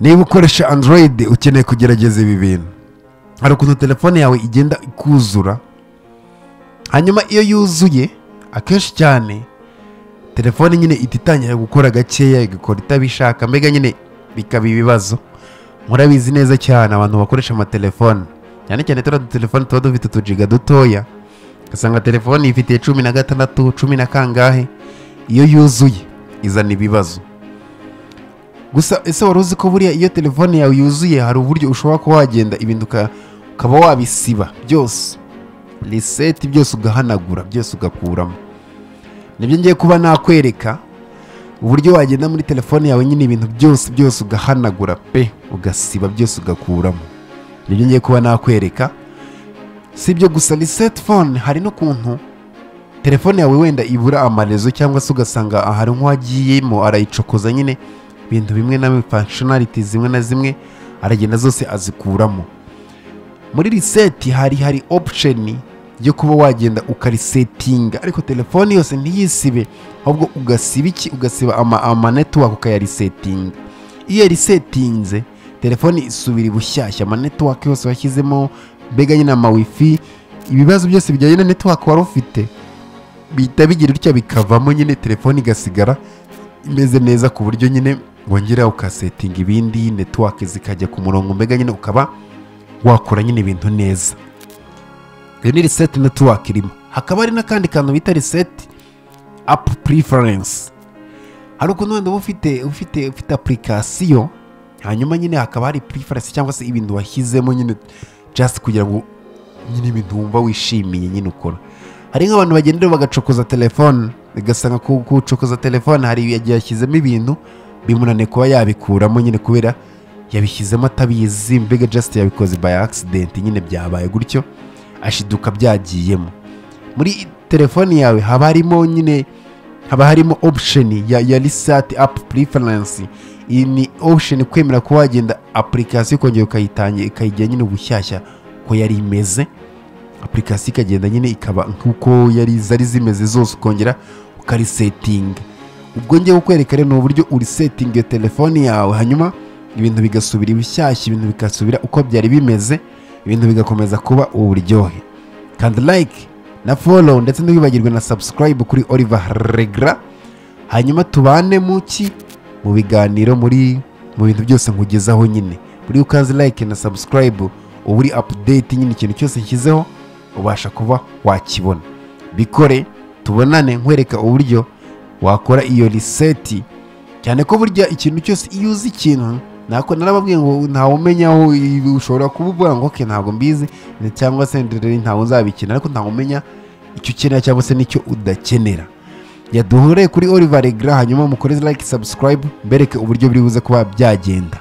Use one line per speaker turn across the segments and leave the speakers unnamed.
niba ukoresha android ukeneye kugerageza ibi bintu hari ukuntu telefone yawe igenda ikuzura hanyuma iyo yuzuye akenshi cyane telefone nyine ihita itangira gukora gakeya igakora itabishaka mbega nyine bikaba ibibazo murabizi neza cyane abantu bakoresha amatelefone cyane cyane turiya dutelefone tuba dufite utujiga dutoya ugasanga telefone ifitiye cumi na gatandatu cumi na kangahe iyo yuzuye izana ibibazo gusa ese wari uzi ko buriya iyo telefone yawe yuzuye hari uburyo ushobora kuba wagenda ibintu uka- ukaba wabisiba byose riseti byose ugahanagura byose ugakuramo nibyo ngiye kuba nakwereka uburyo wagenda muri telefone yawe nyine ibintu byose byose ugahanagura pe ugasiba byose ugakuramo nibyo ngiye kuba nakwereka si ibyo gusa riseti fone hari n'ukuntu telefone yawe wenda ibura amarezo cyangwa se ugasanga ahari nk'uwagiyemo arayicokoza nyine ibintu bimwe na bimwe functionality zimwe na zimwe aragenda zose azikuramo muri riseti hari hari option yo kuba wagenda ukarisetinga ariko telefone yose ntiyisibe ahubwo ugasiba iki ugasiba ama, ama network ukayarisetinga iyo yarisetinze telefone isubira bushyashya ama network yose washyizemo mbega nyine ama wifi ibibazo byose bijyanye na network wari ufite bihita bigira utya bikavamo nyine telefone igasigara imeze neza ku buryo nyine wongera ukasetinga ibindi network zikajya ku murongo mbega nyine ukaba wakora nyine ibintu neza iyo ni reset network irimo hakaba hari n'akandi kantu bita reset app preference hari ukuntu wenda uba ufite ufite ufite application hanyuma nyine hakaba hari preference cyangwa se ibintu washyizemo nyine just kugira ngo nyine ibintu wumva wishimiye nyine ukora hari nk'abantu bagenda rero bagacokoza telefone ugasanga ku gucokoza telefone hari igihe yashyizemo ibintu bimunaniye kuba yabikuramo nyine kubera yabishyizemo atabizi mbega just yabikoze by accident nyine byabaye gutyo ashiduka byagiyemo muri telefoni yawe haba harimo nyine haba harimo option ya, ya reset app preference iyi ni option kwemera ko wagenda application ukongera ukayitangira ikayigira nyine ubushyashya uko yari imeze application ikagenda nyine ikaba nk'uko yari zari zimeze zose ukongera ukarisetinga ubwo ngiye kukwereka rero ni uburyo urisetinga iyo telefone yawe hanyuma ibintu bigasubira ibishyashya ibintu bigasubira uko byari bimeze ibintu bigakomeza kuba uburyohe kandi like na follow ndetse ntiwibagirwe na subscribe kuri Oliver Regra hanyuma tubane mu ki mu biganiro muri mu bintu byose nkugezaho nyine buri ukaze like na subscribe uba uri update nyine ikintu cyose nshyizeho ubasha kuba wakibona bikore tubonane nkwereka uburyo wakora iyo reset cyane ko burya ikintu cyose iyo uzi ikintu nako narababwiye ngo ntawe umenya aho ibi- ushobora kuba uvuga ngo okay ntabwo mbizi ne- cyangwa se ndere ntawe nzabikenera ariko ntawe umenya icyo ukenera cyangwa se n'icyo udakenera yaduhore kuri Oliver Regra hanyuma mukore like subscribe mbereke uburyo biri buze kuba byagenda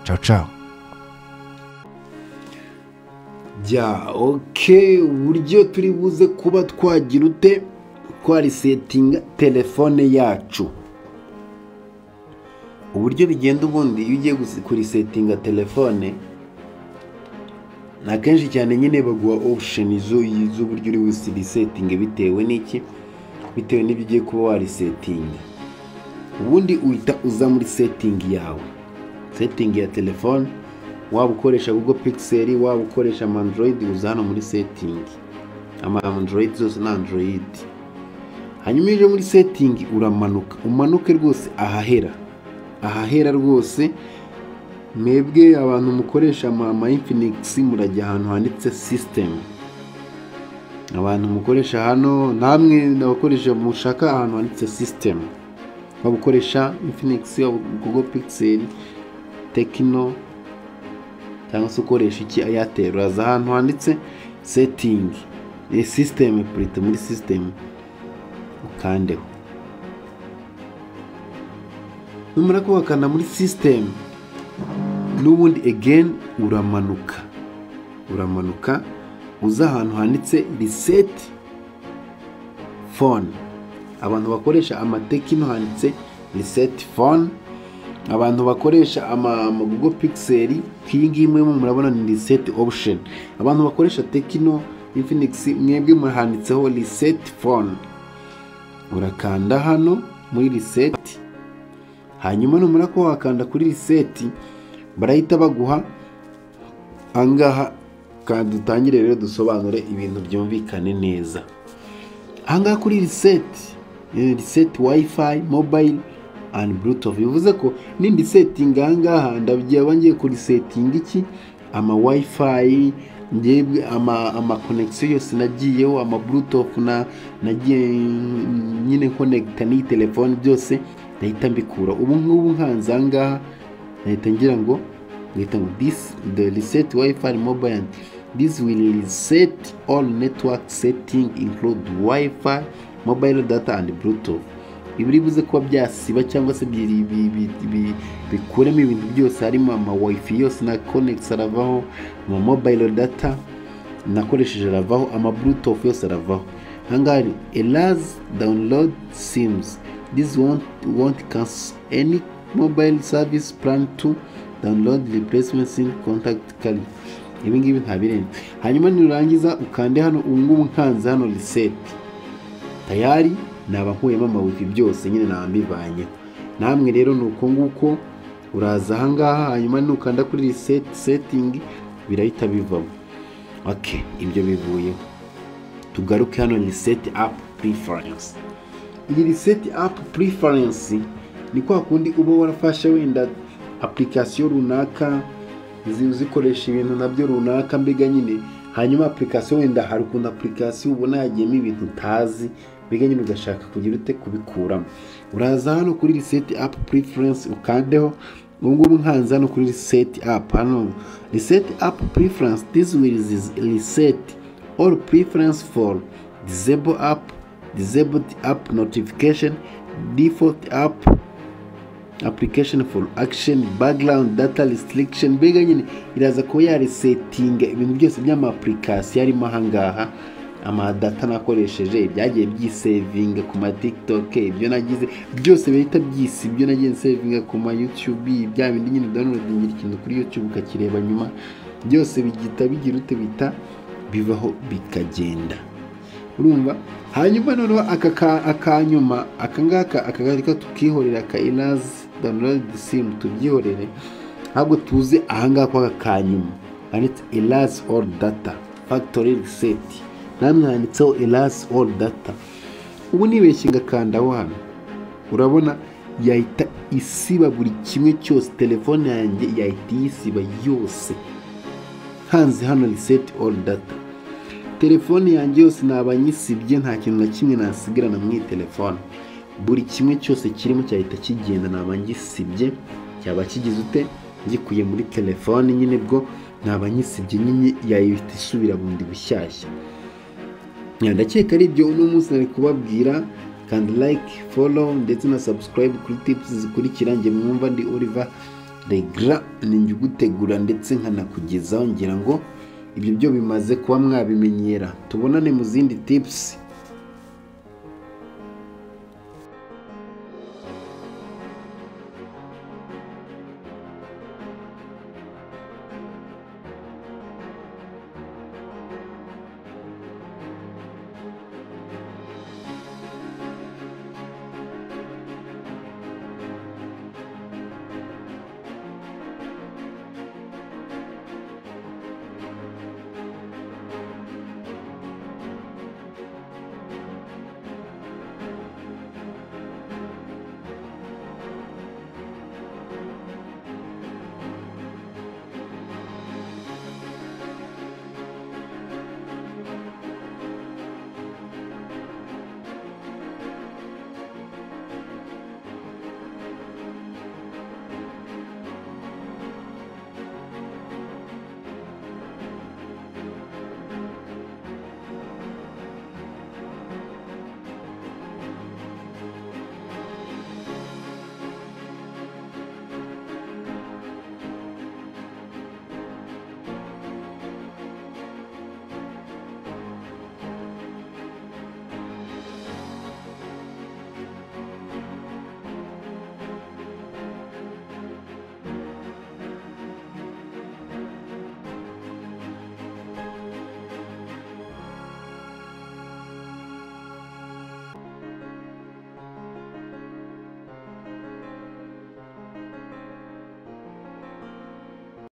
ciao ciao
jya oke uburyo turi buze kuba twagira ute twarisetinga telefone yacu uburyo bigenda ubundi iyo ugiye gusi- kurisetinga telefone ni akenshi cyane nyine baguha option z'u- z'uburyo uri busibisetinge bitewe n'iki bitewe n'ibyo ugiye kuba warisetinga ubundi uhita uza muri setting yawe setting ya telefone waba ukoresha google pixel waba ukoresha ama android uza hano muri setting ama android zose ni android hanyuma iyo uje muri setting uramanuka umanuke rwose ahahera ahahera rwose mwebwe abantu mukoresha ama, ama infinix murajya ahantu handitse system abantu mukoresha hano namwe nabakoresha mushaka ahantu handitse system waba ukoresha infinix waba google pixel tekino cyangwa se ukoresha iki airtel uraza ahantu handitse setting ni system purite muri system ukandeho numara kubakana muri system n'ubundi again uramanuka uramanuka uza ahantu handitse reset phone abantu bakoresha amatekino handitse reset phone abantu bakoresha ama, ama Google Pixel nk'iyi ngiyi mwe murabona ni reset option abantu bakoresha Tecno Infinix mwebwe murahanditseho reset phone urakanda hano muri reset hanyuma numara ko wakanda kuri reset
barahita baguha ahangaha kandi dutangire rero dusobanure ibintu byumvikane neza ahangaha kuri riseti riseti wayifayi mobayiro andi burutufu bivuze ko n'indi setingi ahangaha ndabyaba ngiye kuri setingi iki ama wayifayi ngebwe ama amakonegisiyo yose nagiyeho ama burutufu na nagiye nyine konegita n'iyi telefone byose ndahita mbikura ubu ngubu nkanze ahangaha ndahita ngira ngo ngahita ngo disi de riseti wayifayi mobayiro disi wili riseti oru netiwake setingi inkurudu wayifayi mobayiro data andi burutufu ibi bivuze kuba byasiba cyangwa se bi- bi- bi- bi- bikuramo ibintu byose harimo ama wifi yose na konegisi aravaho ama mobayiro data nakoresheje aravaho ama bluetooth yose aravaho ahangaha ni erazi dawunirodu simuzi disi wonti wonti kansi eni mobayiro savisi purani tu dawunirodu ripuresimenti simu kontakiti kari ibi ngibi ntabirenze hanyuma nurangiza ukande hano ubu ngubu nkanze hano riseti tayari naba nkuyemo amawifi byose nyine naba mbivanyeho namwe rero ni uko nguko uraza ahangaha hanyuma nukanda kuri riseti setingi birahita bivamo oke ibyo bivuyeho tugaruke hano riseti apu purifarensi iyi riseti apu purifarensi ni kwa kundi uba warafashe wenda apurikasiyo runaka uzi- uzikoresha ibintu nabyo runaka mbega nyine hanyuma apurikasiyo wenda hari ukuntu apurikasiyo ubona yagiyemo ibintu utazi mbega nyine ugashaka kugira ute kubikuramo uraza hano kuri riseti apu puriferensi ukandeho ubu ngubu nkanze hano kuri riseti apu hano riseti apu puriferensi disi wili riseti oru puriferensi foru dizebo apu disabled app notification default app application for action background data restriction mbega nyine iraza kuba yarisetinga ibintu byose by'amapurikasiyo arimo ahangaha amadata nakoresheje ibyagiye byisevinga ku ma tiktok ibyo nagize byose bihita byisi ibyo nagiye nsevinga ku ma youtube bya bindi nyine downloadingira ikintu kuri youtube ukakireba nyuma byose bigita bigira ute bita bivaho bikagenda urumva hanyuma noneho aka ka- akanyuma aka ngaka aka ngaka tukihorera ka inazi download sim tubyihorere ntabwo tuzi ahangaha kwa aka kanyuma handitse inazi all data factory reset namwe handitseho inazi all data ubu nibeshye ngakanda aho hano urabona yahita isiba buri kimwe cyose telefone yanjye yahita iyisiba yose hanze hano reset all data telefone yanjye yose naba nyisibye nta kintu na kimwe nasigarana mu iyi telefone buri kimwe cyose kirimo cyahita kigenda naba ngisibye cyaba kigize ute gikuye muri telefone nyine bwo naba nyisibye nyine yahita isubira bundi bushyashya Ya, ndakeka ari ibyo uno munsi nari kubabwira kandi like follow ndetse na subscribe kuri tips zikurikira njye mwumva ndi Oliver Regra ni njye ugutegura ndetse nkanakugezaho ngira ngo ibyo byo bimaze kuba mwabimenyera tubonane mu zindi tips